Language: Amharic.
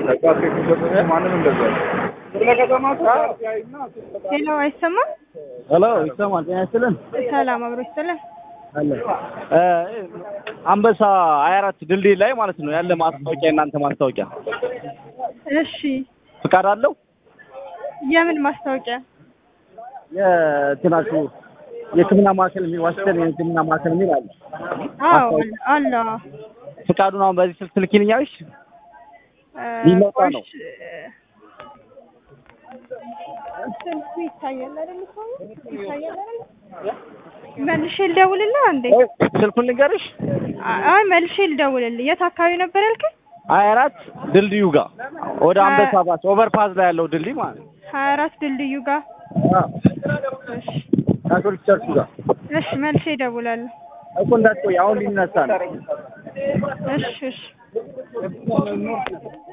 ሄሎ፣ አይሰማም? ሄሎ ይሰማል። ጤና ይስጥልን። ሰላም አብሮ ይስጥልን። አለ እ አንበሳ ሀያ አራት ድልድይ ላይ ማለት ነው ያለ ማስታወቂያ የእናንተ ማስታወቂያ እሺ፣ ፍቃድ አለው? የምን ማስታወቂያ? የትናችሁ የሕክምና ማዕከል የሚል ዋሽንግተን የሕክምና ማዕከል የሚል አለ። አዎ አለ። ፍቃዱን አሁን በዚህ ስልክ ትልኪልኛለሽ? እ፣ ሊመጣ ነው። ቆይ፣ ስልኩ ይታያል አይደል? ሰው ይታያል አይደል? መልሼ ልደውልልህ እንዴ? ስልኩን ልንገርሽ? አይ መልሼ ልደውልልህ። የት አካባቢ ነበር ያልከኝ? ሀያ አራት ድልድዩ ጋር ወደ አንበሳ ባስ ኦቨርፓዝ ላይ ያለው ድልድይ ማለት ነው። ሀያ አራት ድልድዩ ጋር። እሺ ካቶሊክ ቸርች ጋር እሺ፣ መልሼ እደውላለሁ። እኮ እንዳትቆይ አሁን ሊነሳ ነው። እሺ እሺ